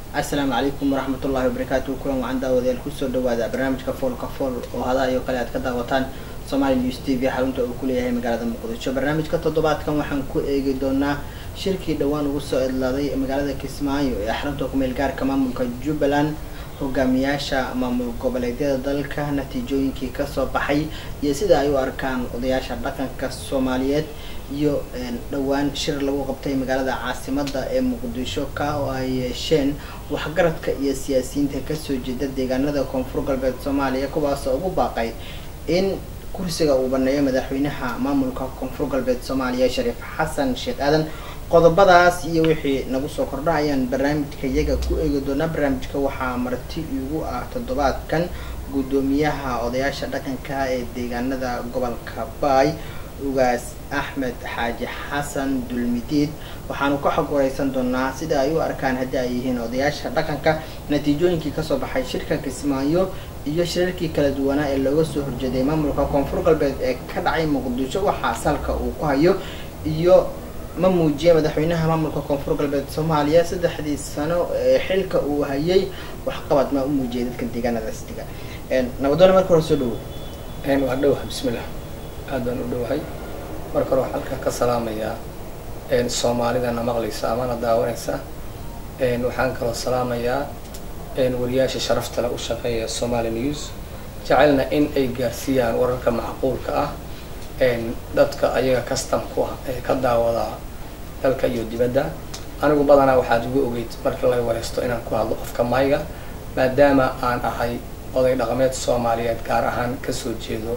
asalaamu calaykum waraxmatullahi wabarakaatu kulan wacan daawadayaal kusoo dhawaada barnaamijka foolka fool oo hadaha iyo kale aad ka daawataan somali news t v xarunta uu ku leeyahay magaalada muqdisho barnaamijka toddobaadkan waxaan ku eegi doonaa shirkii dhowaan ugu soo idlaaday magaalada kismaayo ee xarunta kumeel gaarka maamulka jubbaland hogaamiyaasha maamul goboleedyada dalka natiijooyinkii kasoo baxay iyo sida ay u arkaan odayaasha dhaqanka soomaaliyeed iyo dhowaan shir lagu qabtay magaalada caasimada ee muqdisho ka oo ay yeesheen waxgaradka iyo siyaasiyiinta kasoo jeeda deegaanada koonfur galbeed soomaaliya kuwaasoo ugu baaqay in kursiga uu baneeyo madaxweynaha maamulka koonfur galbeed soomaaliya shariif xasan sheekh aadan qodobadaas iyo wixii nagu soo kordha ayaan barnaamijka iyaga ku eegi doonaa barnaamijka waxaa marti igu ah toddobaadkan guddoomiyaha odayaasha dhaqanka ee deegaanada gobolka baay ugaas axmed xaaji xasan dulmidiid waxaanu ka xog wareysan doonaa sida ay u arkaan haddii ay yihiin odayaasha dhaqanka natiijooyinkii kasoo baxay shirka kismaayo iyo shirarkii kala duwanaa ee looga soo horjeeday maamulka koonfur galbeed ee ka dhacay muqdisho waxaa salka uu ku hayo iyo ma muujiyay madaxweynaha maamulka koonfur galbeed soomaaliya saddexdii sano ee xilka uu hayay waxqabad ma u muujiyay dadka deegaanadaas dega nabadoona marka hore soo dhawo waa dhowahay bismillah aad baan u dhowahay marka hore waxaan halkaa ka salaamayaa soomaalidana maqlaysa amana daawanaysa waxaan kaloo salaamayaa wariyaasha sharafta le u shaqeeya somali news jecelna in ay gaarsiiyaan wararka macquulka ah dadka ayaga custom ku ah ee ka daawadaa dalka iyo dibadda anigu badanaa waxaad igu ogeyd markii laga wareysto inaan ku hadlo afka mayga maadaama aan ahay oday dhaqameed soomaaliyeed gaar ahaan kasoo jeedo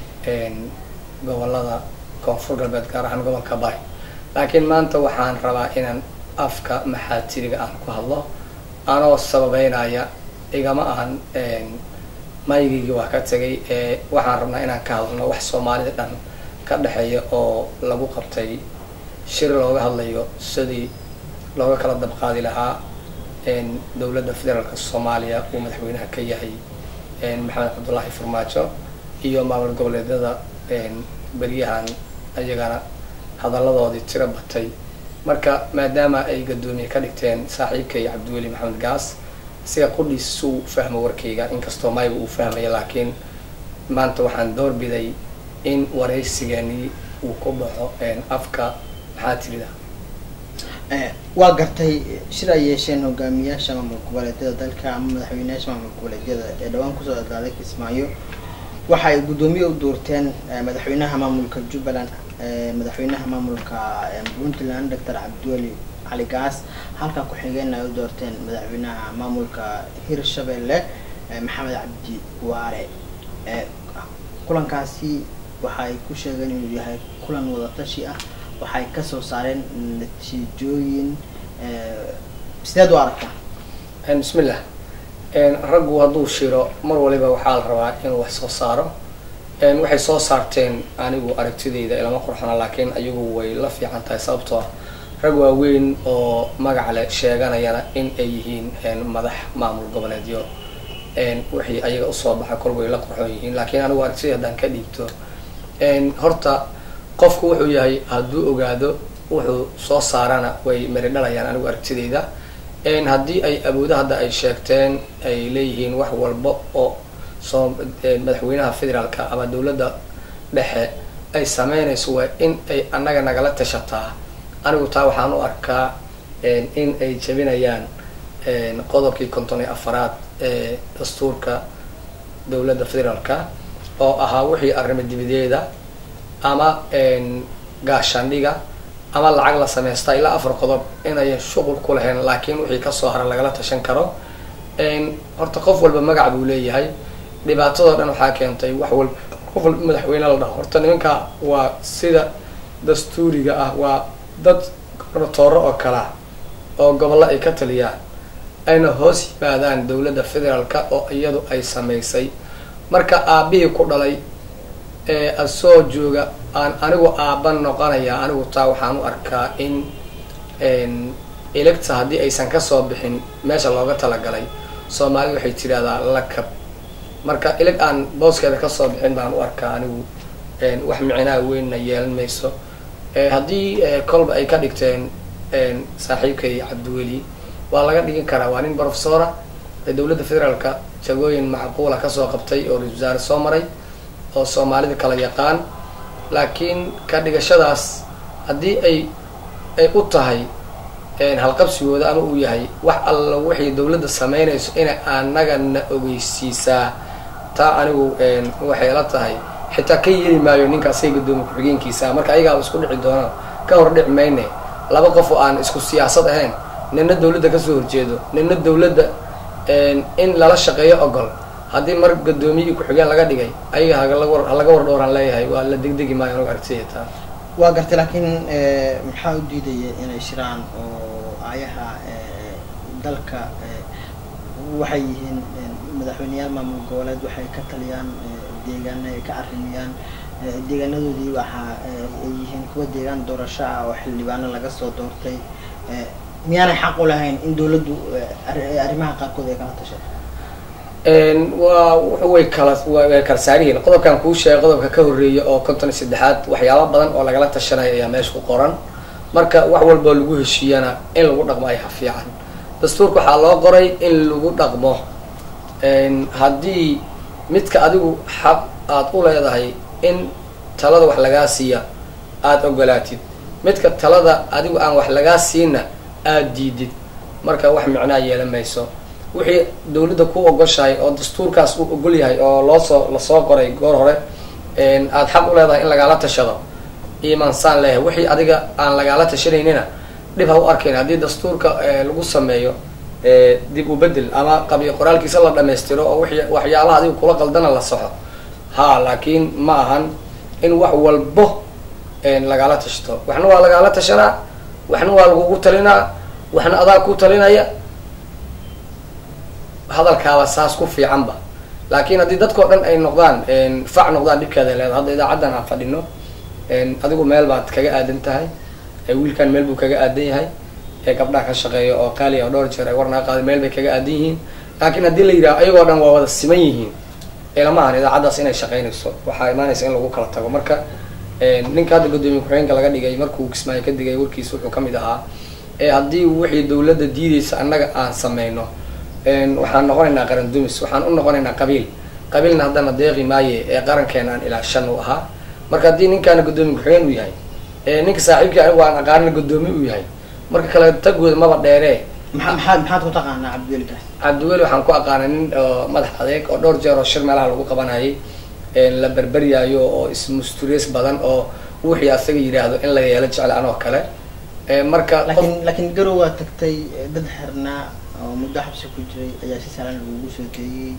gobolada koonfur galbeed gaar ahaan gobolka bay laakiin maanta waxaan rabaa inaan afka maxaatiriga aan ku hadlo anoo sababeynaya igama ahan maygiygii waa ka tegay ee waxaan rabnaa inaan ka hadlno wax soomaalida dhan ka dhexeeya oo lagu qabtay shir looga hadlayo sidii looga kala dabqaadi lahaa dowladda federaalka soomaaliya uu madaxweynaha ka yahay maxamed cabdullaahi farmaajo iyo maamul goboleedyada beryahan ayagana hadalladoodii tiro batay marka maadaama ay gadoomiye ka dhigteen saaxiibkay cabdiweli maxamed gaas siga qudhiis suu fahmo warkayga inkastoo mayba uu fahmaya laakiin maanta waxaan doorbiday in waraysigani uu ku baxo afka maxaa tirida waa gartay shir ay yeesheen hogaamiyaasha maamul goboleedyada dalka ama madaxweyneyaasha maamul goboleedyada ee dhawaan kusoo adlaaday kismaayo waxa ay guddoomiye u doorteen madaxweynaha maamulka jubbaland madaxweynaha maamulka puntland doctor cabdiweli cali gaas halka ku-xigeen ay u doorteen madaxweynaha maamulka hirshabelle maxamed cabdi waare kulankaasi waxa ay ku sheegeen inuu yahay kulan wadatashi ah waxay kasoo saareen natiijooyin sideed u aragtaa bismillah raggu hadduu shiro mar waliba waxaa la rabaa inuu wax soo saaro waxay soo saarteen anigu aragtidayda ilama qurxana laakiin ayagu way la fiican tahay sababtoo ah rag waaweyn oo magac leh sheeganayana in ay yihiin madax maamul goboleedyo wixii ayaga usoo baxa kol way la qurxoon yihiin laakiin anigu aragtidai haddaan ka dhiibto horta qofku wuxuu yahay hadduu ogaado wuxuu soo saarana way mari dhalayaan anigu aragtidayda haddii ay awoodo hadda ay sheegteen ay leeyihiin wax walba oo soo madaxweynaha federaalka ama dowladda dhexe ay sameynayso waa in ay annaga nagala tashataa anigu taa waxaan u arkaa in ay jebinayaan qodobkii konton iyo afaraad ee dastuurka dowladda federaalka oo ahaa wixii arrimo dibadeeda ama gaashaandhiga ama lacag la sameystaa ilaa afar qodob inayan shuqul ku lahayn laakiin wixii kasoo hara lagala tashan karo horta qof walba magac buu leeyahay dhibaatadoo dhan waxaa keentay wax walba qof walba madaxweyne la dhaho horta nimanka waa sida dastuuriga ah waa dad goratooro oo kalea oo gobollo ay ka taliyaan ayna hoos yimaadaan dowladda federaalka oo iyadu ay samaysay marka aabihii ku dhalay ee asoo jooga aan anigu aaban noqonaya anigu taa waxaan u arkaa in electa haddii aysan kasoo bixin meesha looga talagalay soomaalida waxay tidhahdaa lakab marka ilig aan booskeeda kasoo bixin baan u arkaa anigu wax micnaha weynna yeelan mayso haddii kolba ay ka dhigteen saaxiibkay cabdiweli waa laga dhigin karaa waa nin professora ee dowladda federaalka jagooyin macquula kasoo qabtay oo ra-isul wasaare soo maray oo soomaalida kala yaqaan laakiin ka dhigashadaas haddii ay ay u tahay halqabsigooda ama uu yahay wax alla waxay dowladda sameynayso inay anagana ogeysiisaa taa anigu waxay la tahay xitaa ka yeeli maayo ninka asaga gadoomiye ku-xigeenkiisa marka ayagaaba isku dhici doonaan ka hor dhici mayne laba qof oo aan isku siyaasad ahayn nina dowladda kasoo horjeedo nina dowladda in lala shaqeeyo ogol haddii mar gadoomiye ku-xigeen laga dhigay ayaga halaga war dhowraan leeyahay waa la degdegi maayo anigu aragtida taa waa gartay laakiin maxaa u diidaya inay shiraan oo ayaha dalka waxay yihiin madaxweyneyaal maamul goboleed waxay ka taliyaan deegaana ay ka arrimiyaan deegaanadoodii waxa ay yihiin kuwa deegaan doorasho ah oo xildhibaano laga soo doortay miyaanay xaq u lahayn in dowladdu arrimaha qaarkood ay kala tashato waa way kala way kala saarihiin qodobkan kuu sheegay qodobka ka horreeya oo konton iyo saddexaad waxyaaba badan oo lagala tashanaya ayaa meesha ku qoran marka wax walboo lagu heshiiyana in lagu dhaqmo ayaa fiican dastuurka waxaa loo qoray in lagu dhaqmo haddii midka adigu xaq aada u leedahay in talada wax lagaa siiya aada ogolaatid midka talada adigu aan wax lagaa siina aada diidid marka wax micnaa yeelan mayso wixii dowladda ku ogoshahay oo dastuurkaas uu ogol yahay oo loosoo lasoo qoray goor hore aada xaq u leedahay in lagaala tashado imansaan leeyahay wixii adiga aan lagaala tashanaynina dhib ha u arkayn haddii dastuurka lagu sameeyo dib u bedel ama qabiyo qoraalkiisa la dhamaystiro oo w waxyaalaha adiga kula qaldana la saxo ha laakiin ma ahan in wax walbo lagaala tashto waxna waa lagaala tashanaa waxna waa lagugu talinaa waxna adaa ku talinaya hadalkaaba saas ku fiicanba laakiin haddii dadkao dhan ay noqdaan fac noqdaan dhibkeeda leeda hadda idaacaddan aan fadhino adigu meel baad kaga aadan tahay wiilkan meel buu kaga aadan yahay ee gabdhaha ka shaqeeya oo qaaliya oo dhowr jeer ay warnaga qaada meel bay kaga aadan yihiin laakiin haddii la yidhaha ayagoo dhan waa wada siman yihiin ilama ahan idaacaddaas inay shaqeynayso waxaa imaanaysa in lagu kala tago marka ninka hadda guddoomiye ku-xigeenka laga dhigay markuu kismaayo ka digay warkiisa wuxuu kamid ahaa haddii wixii dowladda diidaysa annaga aan sameyno waxaan noqonaynaa qaran dumis waxaan u noqonaynaa qabiil qabiilna haddana deeqi maaye ee qarankeena aan ilaa shan u ahaa marka haddii ninkaana guddoomiye ku-xigeen uu yahay ninka saaxiibkii anigu aan aqaanina guddoomiye uu yahay marka kale tagooda maba dheeree maxaa maxaad maxaad ku taqaanaa cabdiwelikaas cabdiweli waxaan ku aqaanay nin oo madax adeeg oo dhowr jeer oo shir meelaha lagu qabanayay la berberyaayo oo ismustures badan oo wixii asaga yidhaahdo in laga yeelo jecel anoo kale marka laakiin laakiin garow waa tagtay dad xirnaa oo muddo xabsi ku jiray ayaa si sahlan lagugu soo teeyey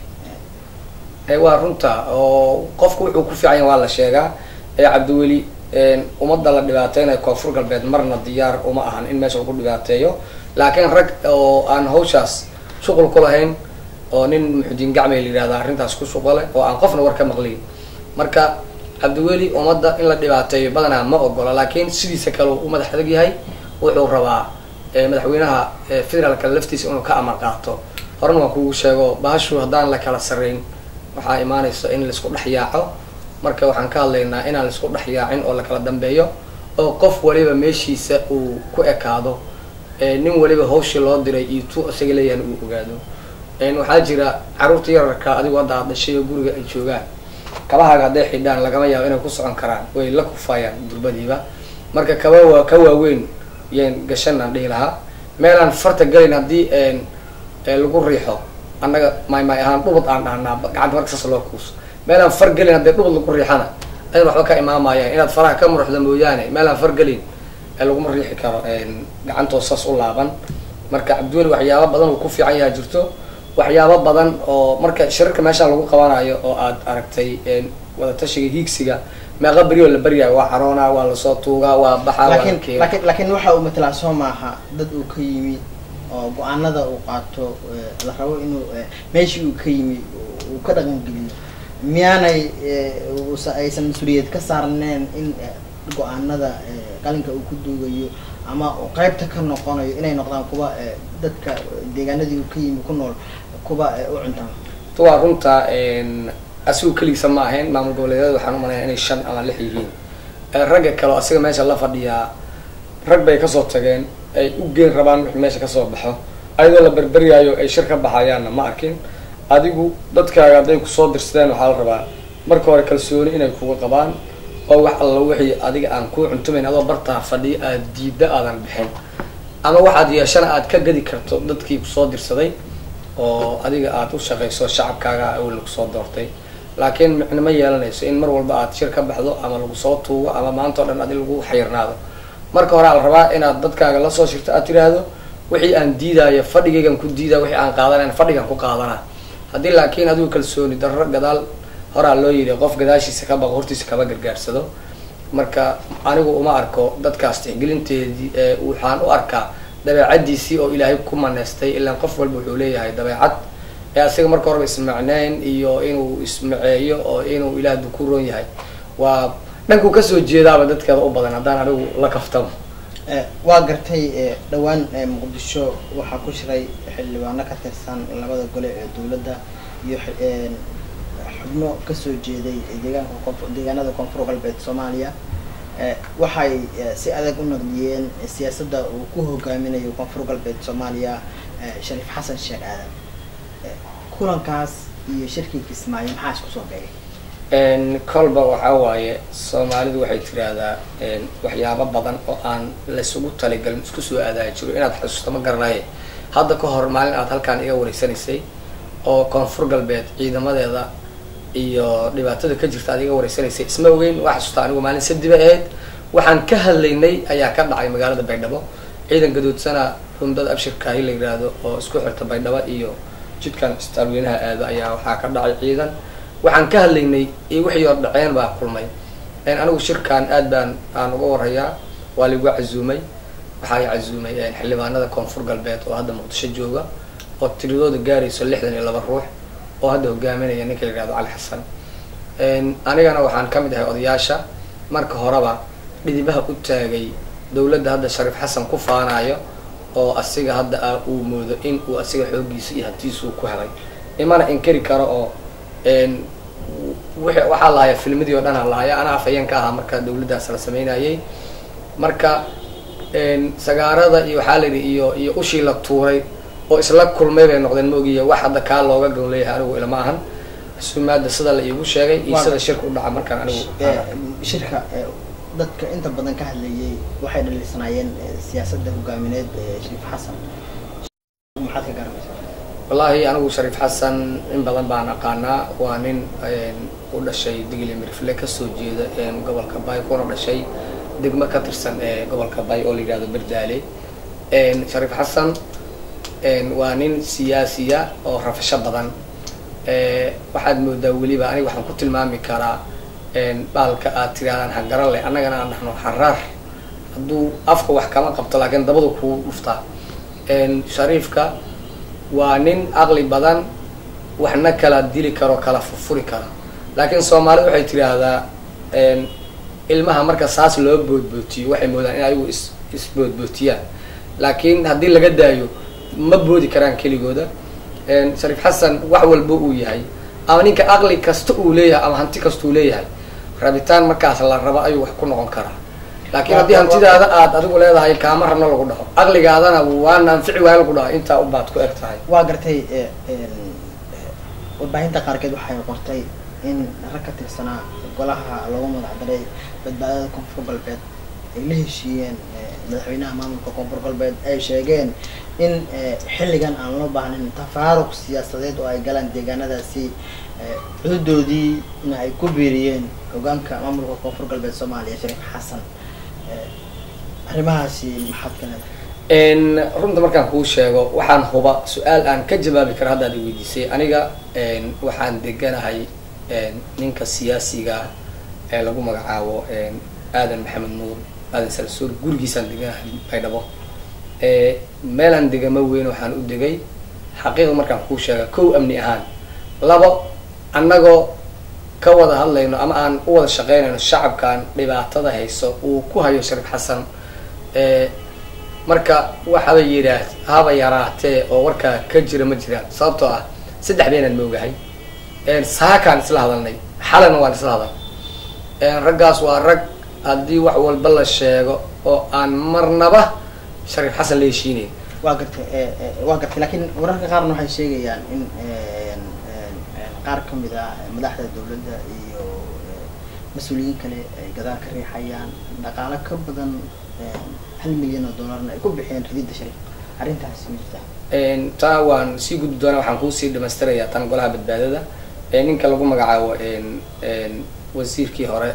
waa runta oo qofku wuxuu ku fiican yahay waa la sheegaa cabdiweli ummadda la dhibaateynayo koonfur galbeed marna diyaar uma ahan in meesha lagu dhibaateeyo laakiin rag oo aan hawshaas shuqul ku lahayn oo nin muxudiin gacmay la yihahda arrintaas ku shuqale oo aan qofna war ka maqliyin marka cabdiweli ummadda in la dhibaateeyo badanaa ma ogola laakiin sidiisa kale u madax adag yahay wuxuu rabaa madaxweynaha federaalka laftiisa inuu ka amar qaato horena waan kugu sheego bahashu haddaan la kala sarreyn waxaa imaanaysa in laisku dhex yaaco marka waxaan ka hadlaynaa inaan laisku dhex yaacin oo lakala dambeeyo oo qof waliba meeshiisa uu ku ekaado nin waliba hawshii loo diray iyo tu isaga leeyahan uu ogaado waxaa jira carruurta yararka adigu hadda aad dhashay oo guriga ay joogaan kabahaaga hadday xidhaan lagama yaabo inay ku socon karaan way la kufayaan durbadiiba marka kaba waa ka waaweyn yaan gashanaan dhihi lahaa meelaan farta galayn haddii lagu riixo annaga maymay ahaan dhubad aan dhahnaa gacanta marka saas loo kuuso meelaan far gelin haddii dhubad lagu riixana ayn waxba ka imaamayaan inaad faraha ka muruxda mooyaane meelaan far gelin laguma riixi karo gacantoo saas u laaban marka cabdiweli waxyaaba badan uu ku fiican yaha jirto waxyaabo badan oo marka shirarka meeshaan lagu qabanayo oo aad aragtay wadatashiga hiigsiga meeqa beri oo la beryayo waa caroona waa lasoo tuugaa waa baxaa laakiin laakiin laakiin waxa uu matalaa soo maaha dad uu ka yimi oo go-aanada uu qaato la rabo inuu meeshii uu ka yimi uu ka dhaqangeliyo miyaanay aysan mas-uuliyad ka saarneen in go-aanada qalinka uu ku duugayo ama qaybta ka noqonayo inay noqdaan kuwa dadka deegaanadii uu ka yimi ku nool kuwa u cuntaan waa runta asigu keligiisa ma ahayn maamul goboleedyada waxaan umalaya inay shan ama lix yihiin ragga kale oo asiga meesha la fadhiyaa rag bay kasoo tageen ay u geen rabaan wixii meesha kasoo baxo ayadoo la berberyaayo ay shir ka baxayaanna ma arkin adigu dadkaaga hadday kusoo dirsadeen waxaa la rabaa marka hore kalsooni inay kuga qabaan oo wax alla wixii adiga aan kuu cuntumayn adoo bartaa fadhiya aada diidda aadan bixin ama waxaad yeeshana aad ka gadi karto dadkii kusoo dirsaday oo adiga aada u shaqayso shacabkaaga awel kusoo doortay laakiin micno ma yeelanayso in mar walba aad shir ka baxdo ama lagu soo tuugo ama maanta o dhan adi lagu xayirnaado marka hore al rabaa inaad dadkaaga lasoo shirto aad tiraahdo wixii aan diidaayo fadhigaygan ku diidaya wixii aan qaadanayn fadhigan ku qaadana haddii laakiin adigu kalsooni darro gadaal horaa loo yidhi qof gadaashiisa ka baqo hortiisa kaba gargaarsado marka anigu uma arko dadkaas tixgelinteedii ee waxaan u arkaa dabeecadiisii oo ilaahay ku maneystay ilaan qof walba wuxuu leeyahay dabeecad ee asiga marka horeba ismacneyn iyo inuu ismaceeyo oo inuu ilaah ku roon yahay waa dhankuu kasoo jeedaaba dadkeeda u badan haddaan anigu la kaftamo waa gartay dhawaan muqdisho waxaa ku shiray xildhibaano ka tirsan labada gole ee dowladda iyo xubno kasoo jeeday deegaanka koonfur deegaanada koonfur galbeed soomaaliya waxay si adag u naqdiyeen siyaasadda uu ku hogaaminayo koonfur galbeed soomaaliya shariif xasan sheekh aadan kulankaas iyo shirkii kismaayo maxaa isku soo beegay kolba waxaa waaye soomaalidu waxay tiraahdaa waxyaabo badan oo aan laysugu taligalin isku soo aadaaya jiro inaad xusuusta ma garanaye hadda ka hor maalin aad halkaan iga wareysanaysay oo koonfur galbeed ciidamadeeda iyo dhibaatada ka jirta aad iga wareysanaysay isma ogeyn waa xasuusta anigu maalin sadiba ahayd waxaan ka hadlaynay ayaa ka dhacay magaalada baydhabo ciidan gadoodsana rumdada abshirkaahi la yiraahdo oo isku xirta baydhabo iyo jidkan istaalweynaha aado ayaa waxaa ka dhacay ciidan waxaan ka hadlaynay iyo wixii oo dhaceen baa kulmay anigu shirkan aad baan aan uga warayaa waa laigu cazuumay waxaa i cazuumay xildhibaanada koonfur galbeed oo hadda muqdisho jooga oo tiradooda gaarayso lixdan iyo laba ruux oo hadda hogaaminaya ninka la yihahdo cali xasan anigana waxaan ka mid ahay odayaasha marka horeba dhidibaha u taagay dowladda hadda shariif xasan ku faanayo oo asiga hadda a uu moodo in uu asiga xooggiisa iyo hantiisuu ku helay imana inkari karo oo waxaa lahaya filmadii o dhan a lahaya anaa afhayeen ka ahaa marka dawladdaas la sameynayay marka sagaarada iyo waxaa la yidhi iyo iyo ushii la tuuray oo isla kulmay bay noqdeen ma ogiya wax hadda kaa looga gon leeyahay anigu ilama ahan sumaada sida la iigu sheegay iyo sida shirka u dhaca markaan anigu shirka dadka inta badan ka hadlayay waxay dhaliisanaayeen siyaasadda hogaamineed shariif xasan maxaad ka garanaysaa wallaahi anigu shariif xasan in badan baan aqaanaa waa nin u dhashay digli mirfle kasoo jeeda gobolka bay kuna dhashay degmo ka tirsan ee gobolka bay oo la yihahdo berdaale shariif xasan waa nin siyaasiya oo rafasho badan waxaad moodaa weliba aniga waxaan ku tilmaami karaa baalka aad tirahdaan hagaran leh annagana aan dhahno haraar hadduu afka wax kama qabto laakiin dabadu kuu dhuftaa shariifka waa nin aqli badan waxna kala dili karo kala furfuri karo laakiin soomaalida waxay tidhaahdaa ilmaha marka saas loo boodbootiyo waxay moodaan in ayagu is isboodbootiyaan laakiin haddii laga daayo ma boodi karaan keligooda shariif xasan wax walba uu yahay ama ninka aqli kasta uu leeyahay ama hanti kasta uu leeyahay rabitaan markaas la rabo ayuu wax ku noqon karaa laakiin haddii hantidaada aad adigu leedahay kaama rabno lagu dhaho aqligaadana waana anfici waaya lagu dhaho intaa ubaad ku eg tahay waa gartay warbaahinta qaarkeed waxay qortay in rag ka tirsanaa golaha loogu magacdaray badbaadada koonfur galbeed ay la heshiiyeen madaxweynaha maamulka koonfur galbeed ay sheegeen in xilligan aan loo baahnayn tafaaruq siyaasadeed oo ay galaan deegaanadaasi cududoodiina ay ku biiriyeen hogaanka maamulka koonfur galbeed soomaaliya shariif xasan arrimahaasi maxaad ka leedahay runta markaan kuu sheego waxaan huba su-aal aan ka jawaabi karo haddaad i weydiisay aniga waxaan deganahay ninka siyaasiga ee lagu magacaabo aadan maxamed nuur aadan salsuur gurigiisaan deganahay baydhabo meelaan degama weyn waxaan u degay xaqiiqda markaan kuu sheega kow amni ahaan labo annagoo ka wada hadlayno ama aan u wada shaqeynayno shacabkan dhibaatada hayso uu ku hayo shariif xasan marka waxaba yidhaah haba yaraatee oo warkaa ka jira ma jiraan sababtoo ah saddex beenaan moogahay saakaan isla hadalnay xalana waan isla hadal raggaas waa rag haddii wax walba la sheego oo aan marnaba shariif xasan la heshiinayn waa gartay waa gartay laakiin wararka qaarna waxay sheegayaan in qaar kamid ah madaxda dawladda iyo mas-uuliyiin kale ay gadaal ka riixayaan dhaqaalo ka badan hal milyan oo dollarna ay ku bixiyeen rididda shariif arrintaasi ma jirta taa waan sii gudbi doonaa waxaan kuusii dhamaystirayaa tan golaha badbaadada ninka lagu magacaabo wasiirkii hore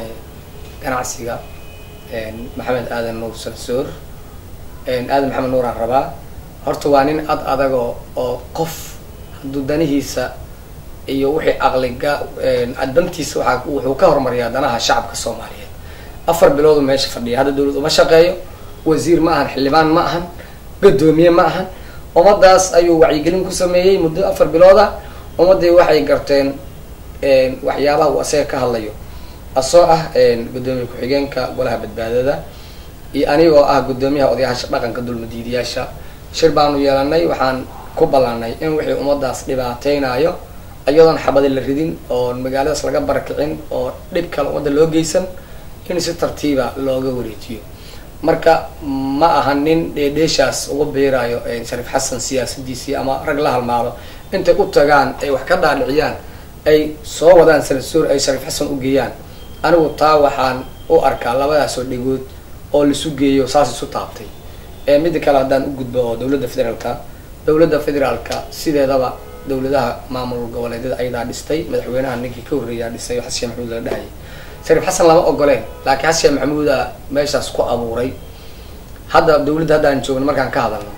ganacsiga maxamed aadan nuur sansoor aadan maxamed nuur aan rabaa horta waa nin ad adagoo oo qof hadduu danihiisa iyo wixii aqliga dantiisa waa wuxuu ka horumariyaa danaha shacabka soomaaliyeed afar biloodu meesha fadhiya hadda dawlad uma shaqeeyo wasiir ma ahan xildhibaan ma ahan gadoomiye ma ahan ummadaas ayuu wacyigelin ku sameeyey muddo afar bilood ah ummadii waxay garteen waxyaabaha uu asaga ka hadlayo asoo ah gudoomiye ku-xigeenka golaha badbaadada iyo anigoo ah gudoomiyaha odayaasha dhaqanka dulmadiidiyaasha shir baanu yeelanay waxaan ku ballanay in wixii ummadaas dhibaateynayo iyadoon xabadi la ridin oo magaaladaas laga barakicin oo dhib kale ummadda loo geysan in si tartiiba looga wareejiyo marka ma aha nin dheedheeshaas uga beerayo shariif xasan siyaasadiisii ama rag la halmaado intay u tagaan ay wax ka dhaadhiciyaan ay soo wadaan sanadsoor ay shariif xasan u geeyaan anigu taa waxaan u arkaa labadaasoo dhegood oo laisu geeyo saas isu taabtay midda kale haddaan u gudbo oo dawladda federaalka dawladda federaalka sideedaba dawladaha maamul goboleedyada ayadaa dhistay madaxweynaha ninkii ka horreeyaa dhisay oo xasan sheekh maxamuud la dhahayay shariif xasan lama ogoleen laakiin xasan sheekh maxamuuda meeshaas ku abuuray hadda dawladda haddaan joogno markaan ka hadalno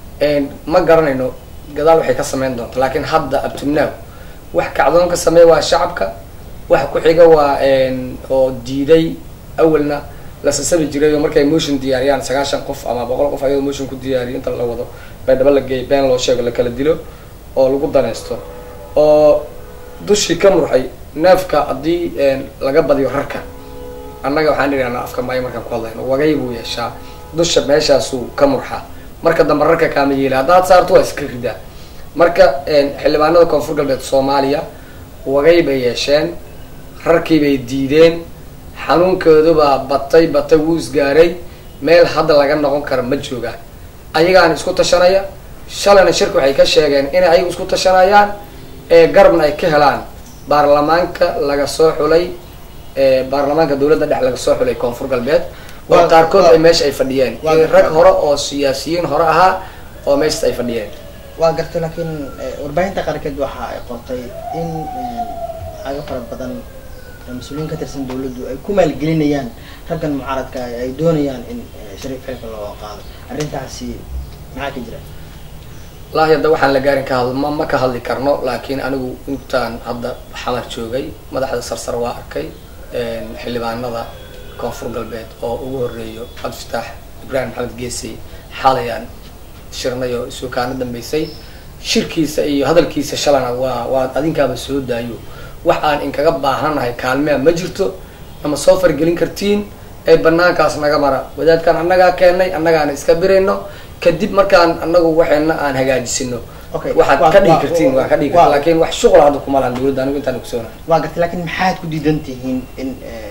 ma garanayno gadaal waxay ka sameyn doonta laakiin hadda abtubnaaw wax kacdoon ka sameeya waa shacabka wax ku xiga waa oo diiday awalna la sasabi jiray oo markay motion diyaariyaan sagaashan qof ama boqol qof ayagoo motion ku diyaariyo inta la wado baydhabo la geeyo been loo sheego la kala dilo oo lagu danaysto oo dushii ka murxay neefka haddii laga badiyo rarka annaga waxaan idhahnaa afka maayo markaan ku hadlayno wagay buu yeeshaa dusha meeshaasuu ka murxa marka dambe rarka kaama yeela haddaad saarto waa iska ridaa marka xildhibaanada koonfur galbeed soomaaliya wagay bay yeesheen rarkii bay diideen xanuunkoodubaa batay batay wuu isgaaray meel hadda laga noqon kara ma joogaan ayagaana isku tashanaya shalayna shirka waxay ka sheegeen inay ayagu isku tashanayaan ee garabna ay ka helaan baarlamaanka laga soo xulay baarlamaanka dawladda dhex laga soo xulay koonfur galbeed oo qaarkood ay meesha ay fadhiyeen rag hore oo siyaasiyiin hore ahaa oo meeshas ay fadhiyeen waa gartay laakiin warbaahinta qaarkeed waxa ay qortay in cago fara badan mas-uuliyiin ka tirsan dawladdu ay ku maalgelinayaan raggan mucaaradka ay doonayaan in shariif xilka loo qaado arrintaasi maxaa ka jira wallaahi hadda waxaan la gaarin ka hadl ma ma ka hadli karno laakiin anigu intaan hadda xamar joogay madaxda sarsar waa arkay xildhibaanada koonfur galbeed oo ugu horeeyo cabdifitaax ibraahim maxamed geesey xalayaan shirnay oo isukaana dambeysay shirkiisa iyo hadalkiisa shalana waa waa adinkaaba soo daayo wax aan inkaga baahanahay kaalmea ma jirto ama soo fargelin kartiin ee banaankaas naga mara wadaadkaan annagaa keenay annagaana iska birayno kadib markaan anagu waxeena aan hagaajisino waxaad ka dhigi kartiin waa ka dhigi karti lakin wax shuqla hadda kuma lahan dawladda anigu intaan ogsoona waa gartay lakin maxaad ku diidan tihiin in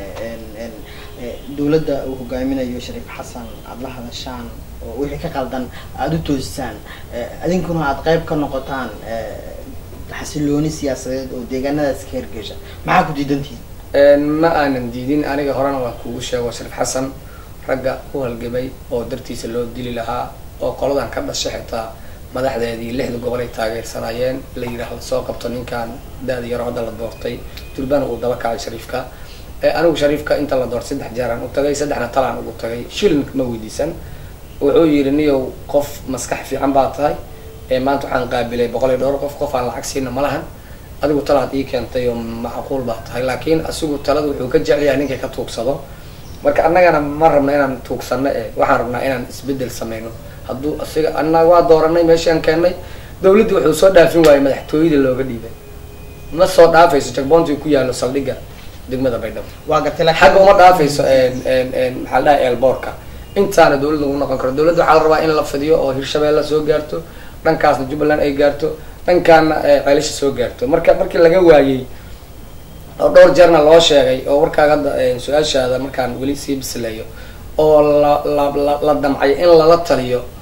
dawladda uu hogaaminayo shariif xasan aada la hadashaan oo wixii ka qaldan aada u toosisaan adinkuna aada qayb ka noqotaan xasilooni siyaasadeed oo deegaanadaas ka hergesha maxaa ku diidan tihiin ma aanan diidin aniga horena waan kuugu sheego shariif xasan ragga u halgamay oo dartiisa loo dili lahaa oo qoladan ka dhashay xitaa madaxdeedii lixda gobol ay taageersanayeen la yidhaahdo soo qabto ninkan da-da yaro hadda la doortay durbana uu daba kacay shariifka anigu shariifka inta la doortay saddex jeeraan u tagay saddexna talaan ugu tagay shilin ma weydiisan wuxuu yidhi niyow qof maskax fiican baa tahay maanta waxaan qaabilay boqol iyo dhowr qof qof aan lacag siina ma lahan adigu talaad ii keentay oo macquul baa tahay laakiin asigu talada wuxuu ka jecelyahay ninkay ka tuugsado marka annagana ma rabna inaan tuugsano e waxaan rabnaa inaan isbedel sameyno hadduu asiga anna waa dooranay meeshaan keennay dawladdii wuxuu soo dhaafin waayey madaxtooyada looga dhiibay ma soo dhaafayso jagboontii ku yaallo saldhigga degmada baydhabo waa gartay xagga uma dhaafayso maxaa la dhahay eelboorka intaana dawlad lagu noqon karo dawladda waxaa la rabaa in la fidiyo oo hirshabeelle soo gaarto dhankaasna jubbaland ay gaarto dhankaana ceelisha soo gaarto marka markii laga waayey oo dhowr jeerna loo sheegay oo warkaaga hadda su-aashaada markaan weli sii bisileeyo oo la la la la damcay in lala taliyo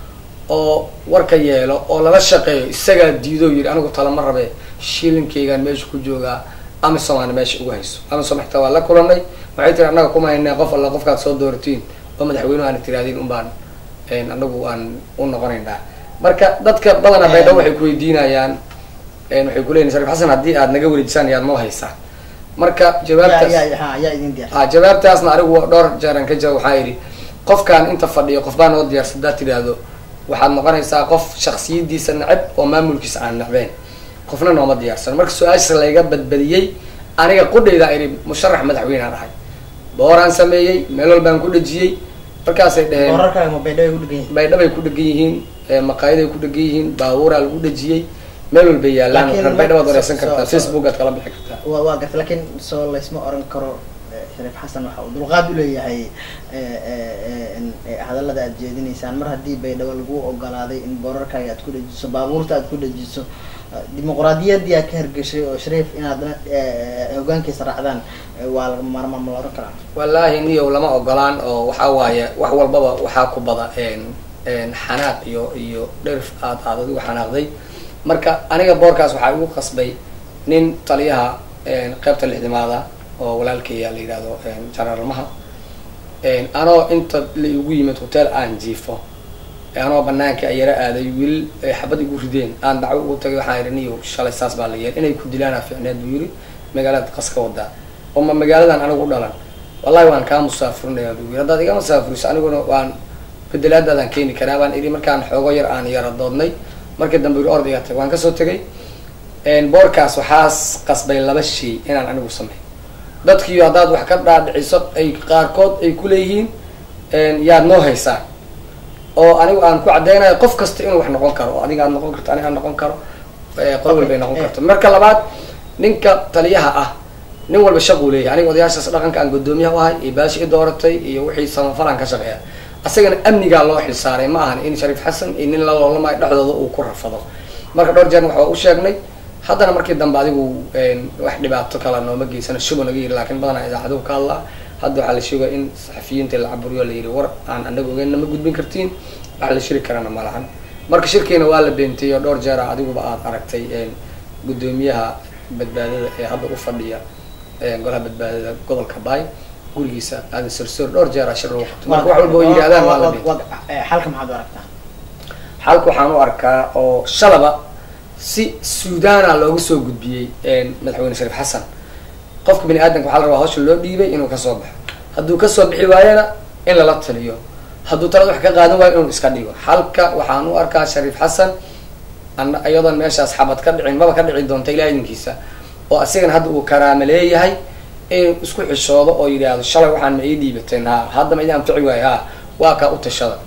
oo warka yeelo oo lala shaqeeyo isagaa diido yidhi anigu talama rabe shilinkaygaan meesha ku joogaa amisomaana meesha ugu hayso amisom xitaa waa la kulanay waxay tiri annaga kuma haynaa qof alla qofkaad soo dooratiin oo madaxweynuhu aana tiraadiin un baan anagu aan u noqonaynaa marka dadka badanaa baydhabo waxay kuweydiinayaan waxay kuleyihin sharif xasan haddii aad naga wareejisaan yaad noo haysaan marka jawaabtaas yaa idin diyaar a jawaabtaasna anigu dhowr jeeran ka jira waxaa yidhi qofkaan inta fadhiyo qof baa noo diyaarsa haddaad tidhaahdo waxaad noqonaysaa qof shaksiyadiisa neceb oo maamulkiisa aan necbeyn qofna nooma diyaarsan marka su-aashaas layga badbadiyey aniga qudhaydaa idhi musharax madaxweynaan ahay booraan sameeyey meel walbaan ku dhejiyey markaasay dheheen wararkaaga ma baydhabo ay ku dhegan yihiin baydhabay ku dhegan yihiin maqaayaday ku dhegan yihiin baabuuraa lagu dhejiyey meel walbay yaalaan Laakiin reer baydhabo ad so- wareysan kartaa so- facebookaad kala bixi kartaa waa waa garta laakiin soo laysma oran karo eh, shariif xasan waxa uu dulqaad u leeyahay eh, eh, en- eh, hadallada aad jeedinaysaan mar haddii baydhabo lagu ogolaaday in boorarkaaga aad ku dhejiso baabuurta aad ku dhejiso eh, dimuqraadiyaddii aad ka hergeshay oo shariif inaad eh, hogaankiisa raacdaan eh, waa laga maarmaan ma la oran karaa wallaahi niyow lama ogolaan oo waxaa waaye wax walbaba waxaa ku bada xanaaq iyo iyo dherif aad aad adigu xanaaqday marka aniga boorkaas waxaa igu qasbay nin taliyaha qeybta lixdimaada oo walaalkaya la yidhahdo janaralmaha anoo inta la igu yimid hotel aan jiifo anoo banaanka yara aaday wiil ay xabad igu rideen aan dacwo ugu tagay waxaan idhi niyow shalay saas baa la yeel inay ku dilaana ficneed buu yiri magaalada qas ka wadaa oo ma magaaladan anigu u dhalan wallahi waan kaa musaafurinaya buu yiri haddaad iga musaafuriso aniguna waan bedelaadaadaan keeni karaa baan idhi markaan xoogo yar aan yara doodnay markii dambe yiri ordiga tag waan kasoo tegay boorkaas waxaas qasbay laba shay inaan anigu sameyn dadkiiyo haddaad wax ka dhaadhiciso ay qaarkood ay kuleeyihiin yaad noo haysaa oo anigu aan ku caddeynayo qof kasta inuu wax noqon karo oo adiga aad noqon karto aniga aan noqon karo qol walba ay noqon karto marka labaad ninka taliyaha ah nin walba shaquu leeyahay aniga odayaashaas dhaqanka aan guddoomiyaha u ahay iyo baashi i dooratay iyo wixii samafalaan ka shaqeeya asagana amnigaa loo xilsaaray ma ahan in shariif xasan iyo nin la loolamayo dhexdooda uu ku rafado marka dhowr jeer waxaa u sheegnay haddana markii dambe adigu wax dhibaato kala nooma geysano shuba naga yiri laakiin badanaa idaacaduhu ka hadlaa hadda waxaa la sheegaya in saxafiyiinta la caburiyo la yidhi war aan anaga ogeynna ma gudbin kartiin wax la shiri karana ma lahan marka shirkiina waa la beentay oo dhowr jeera adiguba aad aragtay guddoomiyaha badbaadada ee hadda u fadhiya golaha badbaadada gobolka baay gurigiisa aadan sorsoor dhowr jeera shir lagu qabtay marka wax walba oo yidhahdaan waa la beentay xalka maxaad u aragtaa xalka waxaan u arkaa oo shalaba si suudana loogu soo gudbiyey madaxweyne shariif xasan qofka bini aadamka waxaa la rabaa hawsha loo dhiibay inuu kasoo baxo hadduu kasoo bixi waayana in lala taliyo hadduu talada wax ka qaadan waayo inuu iska dhigo xalka waxaan u arkaa shariif xasan ana iyadoon meeshaas xabad ka dhicin maba ka dhici doonta ilaa idinkiisa oo asigana hadda uu karaama leeyahay inuu isku xishoodo oo yidhaahdo shalay waxaan ma ii dhiibateen ha hadda ma idin anfici waayo ha waa kaa u tashada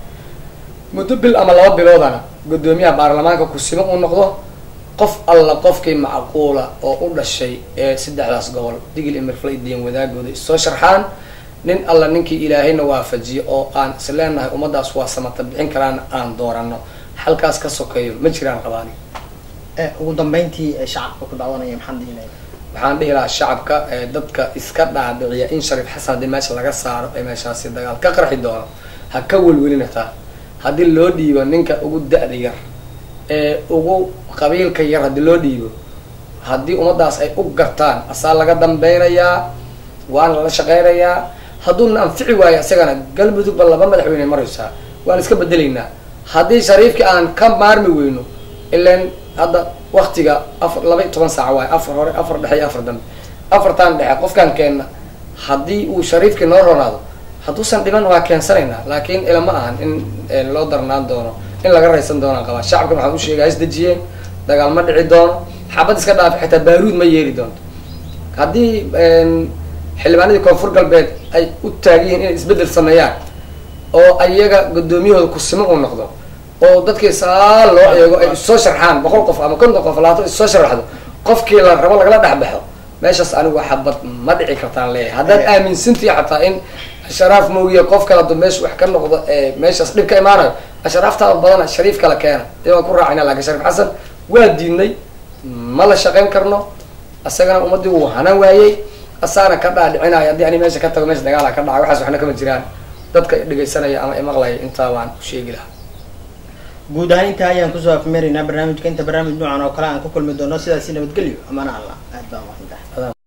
muddo bil ama laba biloodana guddoomiyaha baarlamaanka kusimo uu noqdo qof alla qofkii macquula oo u dhashay ee saddexdaas gobol digil imirfla diyan wadaagooda issoo sharxaan nin alla ninkii ilaahayna waafajiyo oo aan is leenahay ummadaas waa samata bixin karaana aan doorano halkaas ka sokeeyo ma jiraan qabaani ugu dambeyntii shacabka ku daawanaya maxaan dhihi lahay waxaan dhihi lahaa shacabka ee dadka iska dhaadhiciya in shariif xasan haddii meesha laga saaro ee meeshaasi dagaal ka qarxi doono ha ka welwelinataa haddii loo dhiibo ninka ugu da-da yar ee ugu qabiilka yar haddii loo dhiibo haddii ummadaas ay u gartaan asaa laga dambeynayaa waana lala shaqeynayaa hadduuna anfici waayo isagana galmudugba laba madaxweyne maraysaa waan iska bedelaynaa haddii shariifkii aan ka maarmi weyno ilan hadda waktiga afar laba iyo toban saaca waayo afar hore afar dhexe iyo afar dambe afartaan dhexe qofkaan keenna haddii uu shariifkii noo ronaado hadduusan dhiman waa keensanaynaa laakiin ilama ahan in loo darnaan doono in laga raysan doonaan qabaa shacabkan waxaan u sheegay isdejiyeen dagaal ma dhici doono xabad iska dhaafi xitaa baaruud ma yeeri doonto haddii xildhibaanadii koonfur galbeed ay u taagan yihiin inay isbeddel sameeyaan oo ayaga guddoomiyahooda kusimo uu noqdo oo dadkii saa loo eego ay issoo sharxaan boqol qof ama konton qof labaatan issoo sharaxdo qofkii la rabo lagala dhexbaxo meeshaas anigu xabad ma dhici kartaan leeyahay haddaad aaminsantii xataa in asharaaf moogiya qof kale adu meesha wax ka noqdo ee meeshaas dhib ka imaanayo ashraaftaada badana shariif kala keena dee waan ku raacayna lakin shariif xasan waa diidnay ma la shaqayn karno isagana ummaddii wuu hana waayey asaana ka dhaadhicinayo haddii ani meesha ka tago meesha dagaala ka dhacay waxaas waxna kama jiraan dadka dhegaysanaya ama imaqlaya intaa waan u sheegi lahaa guud ahaan intaa ayaan kusoo afmeeraynaa barnaamijka inta barnaamij noocan oo kale aan ku kulmi doono sidaasi nabadgelyo amana allah aad baa umaqsantahay